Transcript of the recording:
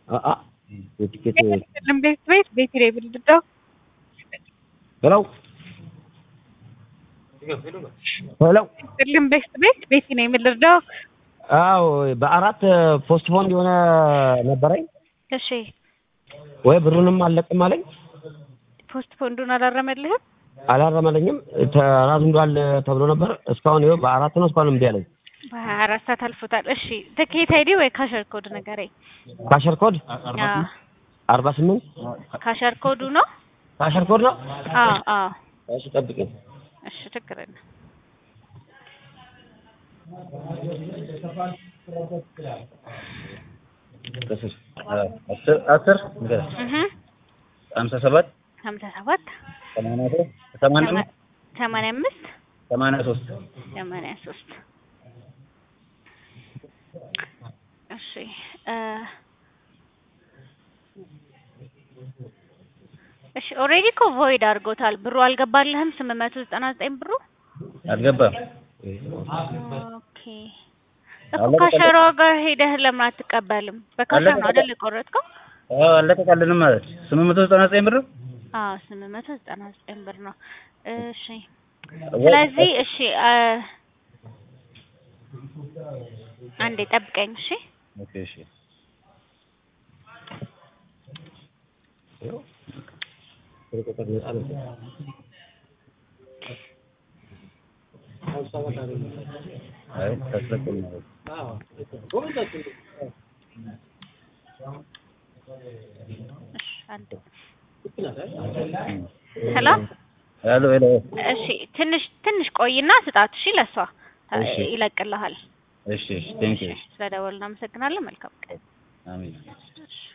አአ የቲኬት ልም ቤት ቤት ቤት ላይ ብልድዳው ሄሎ ሄሎ ልም ቤት ቤት ቤት ነው የምልርዳው። አዎ በአራት ፖስትፖንድ የሆነ ነበረኝ እሺ ወይ ብሩንም አልለቅም አለኝ ፖስት ፖንዱን አላረመልህም? አላረመለኝም ተራዝምዷል ተብሎ ነበር እስካሁን ይኸው በአራት ነው እስካሁን እምቢ አለኝ በሀያ አራት ሰዓት አልፎታል። እሺ ትኬት አይዲ ወይ ካሸር ኮድ ንገረኝ። ካሸር ኮድ አዎ አርባ ስምንት ካሸር ኮዱ ነው። ካሸር ኮድ ነው አዎ አዎ እሺ ጠብቅኝ እሺ ችግር የለም። አስር አስር እህ ሀምሳ ሰባት ሀምሳ ሰባት ሰማንያ ሶስት ሰማንያ አምስት ሰማንያ አምስት ሰማንያ ሶስት ሰማንያ ሶስት እሺ እ እሺ ኦልሬዲ እኮ ቮይድ አድርጎታል። ብሩ አልገባልህም? ስምንት መቶ ዘጠና ዘጠኝ ብሩ አልገባም። ኦኬ እኮ ከሸሮ ጋር ሄደህ ለምን አትቀበልም? በካሸር ነው አይደል የቆረጥከው? አዎ አለቀቃልንም ማለት ስምንት መቶ ዘጠና ዘጠኝ ብር አዎ ስምንት መቶ ዘጠና ዘጠኝ ብር ነው። እሺ ስለዚህ እሺ አ አንዴ ጠብቀኝ እሺ። ኦኬ እሺ አይ ታስለቅም ነው እሺ አንዴ ሄሎ ሄሎ ሄሎ እሺ ትንሽ ትንሽ ቆይና ስጣት እሺ። ለሷ እሺ። ይለቅልሃል። እሺ እሺ ቴንክ ዩ ስለደወልን እናመሰግናለን። መልካም ቀን። አሜን እሺ